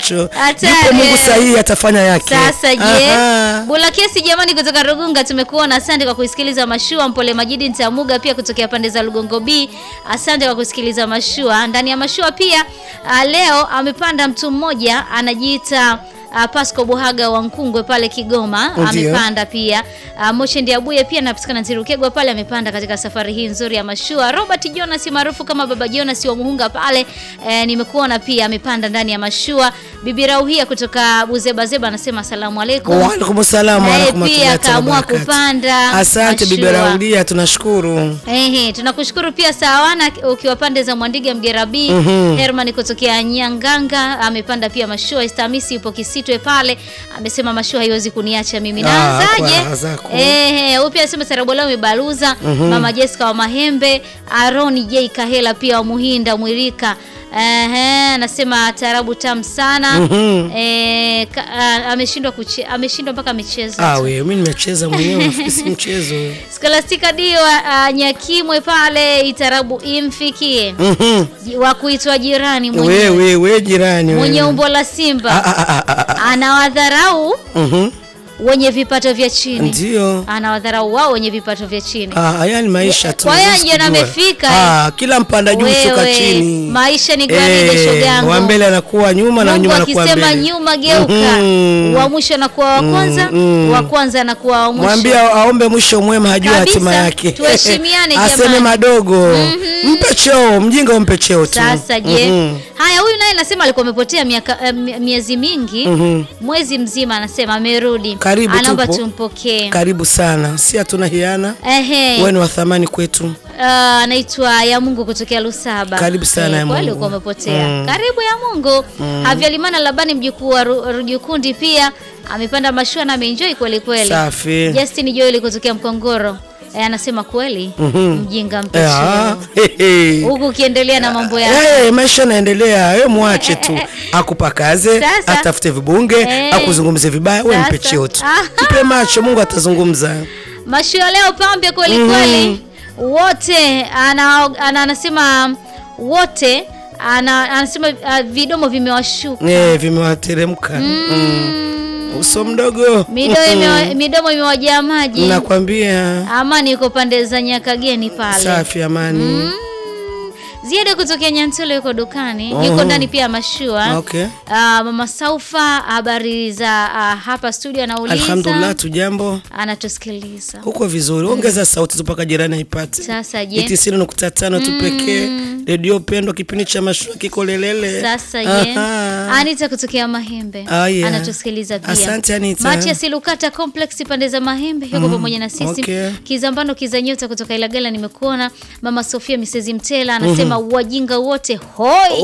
nacho. Hatari, Yupo Mungu eh. sahihi atafanya yake. Sasa je, Aha. Bula Kesi jamani, kutoka Rugunga tumekuona. Asante kwa kusikiliza mashua. Mpole Majidi Ntamuga pia kutokea pande za Lugongo B, asante kwa kusikiliza mashua. Ndani ya mashua pia uh, leo amepanda mtu mmoja anajiita Uh, Pasco Buhaga wa Nkungwe pale Kigoma Ndio. amepanda pia. Uh, Moche Ndiabuye pia anapatikana Ntirukegwa pale amepanda katika safari hii nzuri ya mashua. Robert Jonas maarufu kama Baba Jonas wa Muhunga pale eh, nimekuona pia amepanda ndani ya mashua. Bibi Rauhia kutoka Buzebazeba anasema asalamu alaikum. Wa alaikum salaam wa Naye rahmatullahi pia wa akaamua barakatuh. kupanda Asante bibi mashua. Raudia, tunashukuru. Ehe, tunakushukuru pia Sawana ukiwa pande za Mwandiga Mgerabi. Herman kutokea Nyanganga amepanda pia mashua. Estamisi yupo Kisitwe pale amesema mashua haiwezi kuniacha mimi. Ah, kwa Naanzaje? raha zako. Ehe, huyu pia anasema Sarabola umebaluza. Mama Jessica wa Mahembe, Aroni J Kahela pia wa Muhinda Mwirika. Ehe, anasema tarabu tamu sana. Eh, ka- ah, ameshindwa kuche, ameshindwa mpaka michezo. Ah, we mimi nimecheza mwenyewe si mchezo. Scholastica Dio uh, Nyakimwe pale Itarabu imfikie Mhm. Ji- wa kuitwa jirani We mwenye, we we jirani we. mwenye umbo la simba Ah, ah, ah, ah, ah. anawadharau Mhm. wenye vipato vya chini, Ndio. anawadharau wao wenye vipato vya chini. Ah, haya ni maisha tu. Kwa hiyo huwezi ndio kujua. amefika, Ah, kila mpanda juu shuka Wewe, chini. maisha ni gwaride, Eh, shogangu. Wa mbele anakuwa nyuma na Mungu nyuma anakuwa akisema mbele. nyuma geuka, Mhm. wa mwisho anakuwa wa kwanza, mm. wa kwanza anakuwa wa mwisho. Mwambie aombe mwisho mwema, hajua Kabisa, hatima yake. tuheshimiane Aseme jamani. madogo. Mpe cheo, mjinga umpe cheo tu. Sasa je, Mhm. haya, huyu naye anasema alikuwa amepotea miaka eh, mi- miezi mingi, mwezi mzima, anasema amerudi, Karibu, anaomba tupo. tumpokee. Karibu sana, si hatuna hiana. Ehe, Wewe ni wa thamani kwetu. ah, anaitwa ya Mungu kutokea Lusaba. Karibu sana, Eh, ya kweli Mungu. ulikuwa umepotea. Mm. Karibu ya Mungu. Havyalimana Labani mjukuu wa Ru- Rujukundi pia amepanda mashua na ameenjoy kweli kweli. Safi. Justin Joel kutokea Mkongoro eh, anasema kweli mjinga Eh, mpecheo ah, he, he. huku ukiendelea na mambo yako. Eh, maisha yanaendelea, wewe mwache tu akupakaze, Sasa. atafute vibunge, Eh. akuzungumze vibaya, wewe mpe Sasa. cheo tu, Ah. mpe macho, Mungu atazungumza. Mashua leo pambe kweli kweli, wote ana, ana, anasema wote ana, anasema uh, vidomo vimewashuka Eh, vimewateremka mm. uso mdogo midomo, imewa, midomo imewajaa maji. nakwambia. Amani yuko pande za Nyakageni pale. Safi, amani. Mm. Ziada kutokea Nyantole yuko dukani, Oh. yuko ndani pia ya mashua. Okay. Ah, Mama Saufa, habari za ah, hapa studio, anauliza Alhamdulillah, tujambo anatusikiliza huko vizuri. Ongeza sauti tu mpaka jirani aipate. sasa. Je, tisini nukta tano tu pekee. Redio pendwa, kipindi cha mashua kiko lelele. Sasa je, Aha. Anita kutokea Mahembe Ah, yeah. anatusikiliza pia. Asante, Anita. Matias Lukata Complex pande za Mahembe yuko pamoja na sisi. Okay. Kizambano Kizanyota kutoka Ilagala nimekuona. Mama Sofia Misezi Mtela anasema wajinga wote hoi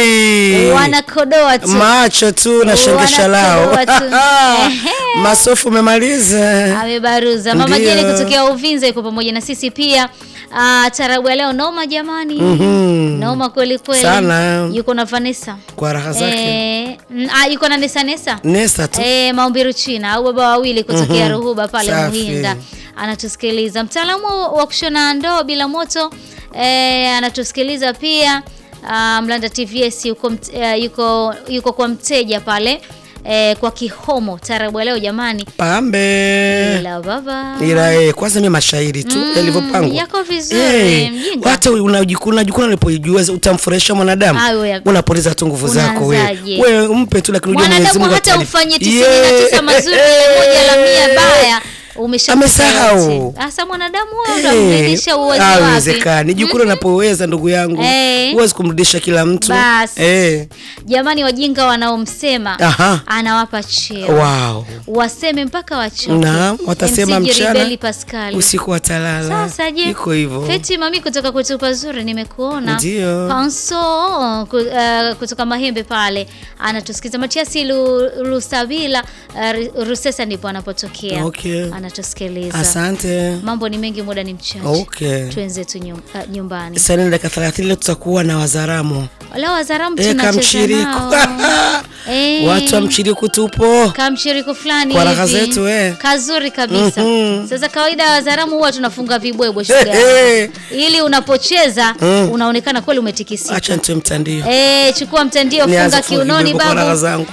Oi. wanakodoa tu. macho tu na shengesha lao. Wanakodoa tu. Ehe. Masofu umemaliza. Amebaruza. Mama Ndio. Jeni kutokea Uvinza yuko pamoja na sisi pia. Ah, tarabu ya leo noma jamani. Mhm. Noma kweli kweli. Sana. Yuko na Vanessa. Kwa raha zake. Eh, mm, ah, yuko na Nesa Nesa. Nesta tu. Eh, Maumbiru China au baba wawili kutokea Mhm. Ruhuba pale Safi. Muhinda anatusikiliza. Mtaalamu wa kushona ndoo bila moto eh, anatusikiliza pia. Ah, Mlanda TVS yuko, mt- eh, yuko, yuko kwa mteja pale eh, kwa Kihomo tarabu ya leo jamani. Pambe. Ila baba Ila eh, kwanza mimi mashairi tu yalivyopangwa. yako vizuri, Eh, mjinga. hata unajikuna unajikuna unapojua utamfurahisha mwanadamu. Ayo, ya- Unapoteza tu nguvu zako wewe. Unaanzaje? Wewe mpe tu lakini unajua Mwenyezi mwanadamu Mungu hata atalipa. ufanye tisini Yeah. na tisa mazuri na moja la mia baya umesha Amesahau. Sasa mwanadamu huyo ndo Eh, amrudisha uwezo wapi? haiwezekani. Jikuna unapoweza ndugu yangu. Eh. Huwezi kumrudisha kila mtu. Basi. Eh. Jamani, wajinga wanaomsema Aha. anawapa cheo Wow. waseme mpaka wachoke. Naam, watasema MC mchana, Jeribeli Pascal. Usiku watalala. Sasa je, Iko hivyo. Feti mami kutoka kwetu pazuri nimekuona. Ndio. Panso ku- eh, kutoka Mahembe pale anatusikiza. Matiasi Lu- Lusabila uh, Rusesa ndipo anapotokea. Okay. Anatusikiliza. Asante. Mambo ni mengi, muda ni mchache. Okay. Twenzetu nyum, uh, nyumbani. Sasa ni dakika 30 leo tutakuwa na wazaramu. Leo wazaramu Eh, tunacheza kamchiriku. nao. Eh. Watu wa mchiriku tupo. kamshiriko fulani Kwa raha hivi. zetu, eh. kazuri kabisa Mhm. sasa kawaida ya wazaramu huwa tunafunga vibwebwe Eh, shuga eh. ili unapocheza Mm. unaonekana kweli umetikisika Acha nitoe mtandio. eh chukua mtandio Nianze funga kufunga kiunoni vibwebwe kwa raha babu zangu.